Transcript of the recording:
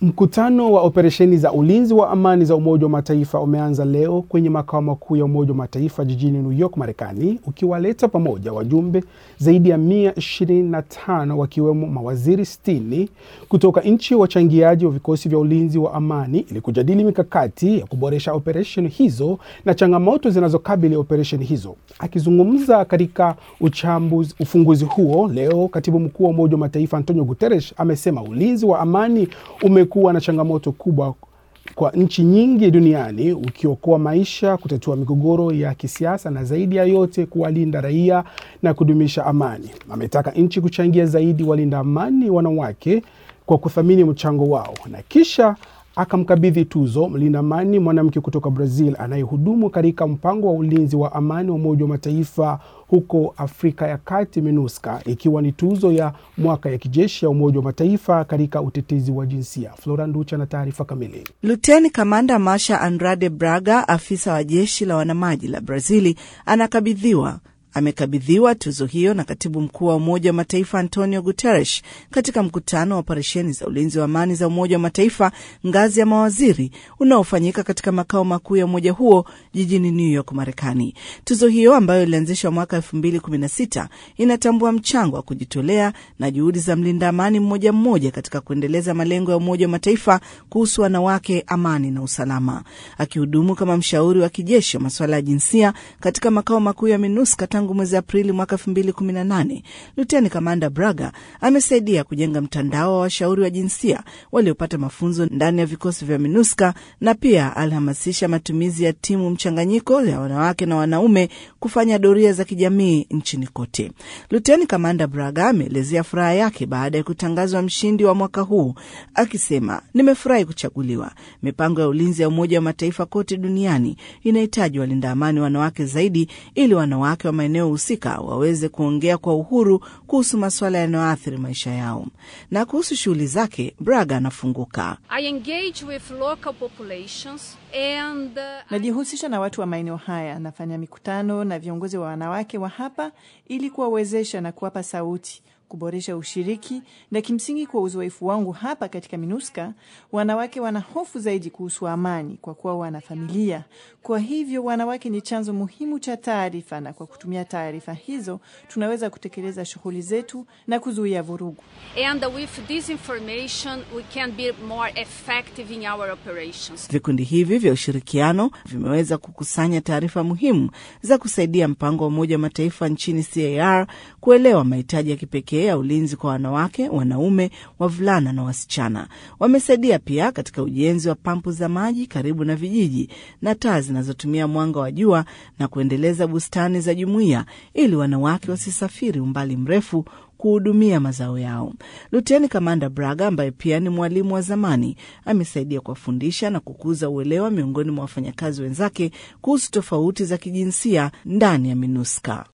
Mkutano wa operesheni za ulinzi wa amani za Umoja wa Mataifa umeanza leo kwenye makao makuu ya Umoja wa Mataifa jijini New York, Marekani, ukiwaleta pamoja wajumbe zaidi ya 125 wakiwemo mawaziri 60 kutoka nchi wachangiaji wa vikosi vya ulinzi wa amani ili kujadili mikakati ya kuboresha operesheni hizo na changamoto zinazokabili operesheni hizo. Akizungumza katika uchambuzi, ufunguzi huo leo, katibu mkuu wa Umoja wa Mataifa Antonio Guterres amesema ulinzi wa amani umekuwa na changamoto kubwa kwa nchi nyingi duniani ukiokoa maisha, kutatua migogoro ya kisiasa na zaidi ya yote kuwalinda raia na kudumisha amani. Ametaka nchi kuchangia zaidi walinda amani wanawake kwa kuthamini mchango wao na kisha akamkabidhi tuzo mlinda amani mwanamke kutoka Brazil anayehudumu katika mpango wa ulinzi wa amani wa Umoja wa Mataifa huko Afrika ya Kati, MINUSCA, ikiwa ni tuzo ya mwaka ya kijeshi ya Umoja wa Mataifa katika utetezi wa jinsia. Flora Nducha na taarifa kamili. Luteni Kamanda Masha Andrade Braga, afisa wa jeshi la wanamaji la Brazili, anakabidhiwa amekabidhiwa tuzo hiyo na katibu mkuu wa Umoja wa Mataifa Antonio Guterres katika mkutano wa operesheni za ulinzi wa amani za Umoja wa Mataifa ngazi ya mawaziri unaofanyika katika makao makuu ya umoja huo jijini New York, Marekani. Tuzo hiyo ambayo ilianzishwa mwaka elfu mbili kumi na sita inatambua mchango wa kujitolea na juhudi za mlinda amani mmoja mmoja katika kuendeleza malengo ya Umoja wa Mataifa kuhusu wanawake, amani na usalama. Akihudumu kama mshauri wa kijeshi wa masuala ya jinsia katika makao makuu ya MINUSCA tangu mwezi Aprili mwaka elfu mbili kumi na nane, Luteni Kamanda Braga amesaidia kujenga mtandao wa washauri wa jinsia waliopata mafunzo ndani ya vikosi vya MINUSCA na pia alihamasisha matumizi ya timu mchanganyiko ya wanawake na wanaume kufanya doria za kijamii nchini kote. Luteni Kamanda Braga ameelezea furaha yake baada ya kutangazwa mshindi wa mwaka huu akisema, nimefurahi kuchaguliwa. Mipango ya ulinzi ya Umoja wa Mataifa kote duniani inahitaji walinda amani wanawake zaidi ili wanawake wa maeneo husika waweze kuongea kwa uhuru kuhusu masuala yanayoathiri maisha yao. Na kuhusu shughuli zake, Braga anafunguka. And, uh, najihusisha na watu wa maeneo haya, nafanya mikutano na viongozi wa wanawake wa hapa ili kuwawezesha na kuwapa sauti kuboresha ushiriki na kimsingi, kwa uzoefu wangu hapa katika MINUSCA, wanawake wana hofu zaidi kuhusu amani kwa kuwa wana familia. Kwa hivyo wanawake ni chanzo muhimu cha taarifa, na kwa kutumia taarifa hizo tunaweza kutekeleza shughuli zetu na kuzuia vurugu. Vikundi hivi vya ushirikiano vimeweza kukusanya taarifa muhimu za kusaidia mpango wa Umoja wa Mataifa nchini CAR kuelewa mahitaji ya kipekee ya ulinzi kwa wanawake, wanaume, wavulana na wasichana. Wamesaidia pia katika ujenzi wa pampu za maji karibu na vijiji na taa zinazotumia mwanga wa jua na kuendeleza bustani za jumuiya ili wanawake wasisafiri umbali mrefu kuhudumia mazao yao. Luteni Kamanda Braga ambaye pia ni mwalimu wa zamani amesaidia kuwafundisha na kukuza uelewa miongoni mwa wafanyakazi wenzake kuhusu tofauti za kijinsia ndani ya MINUSCA.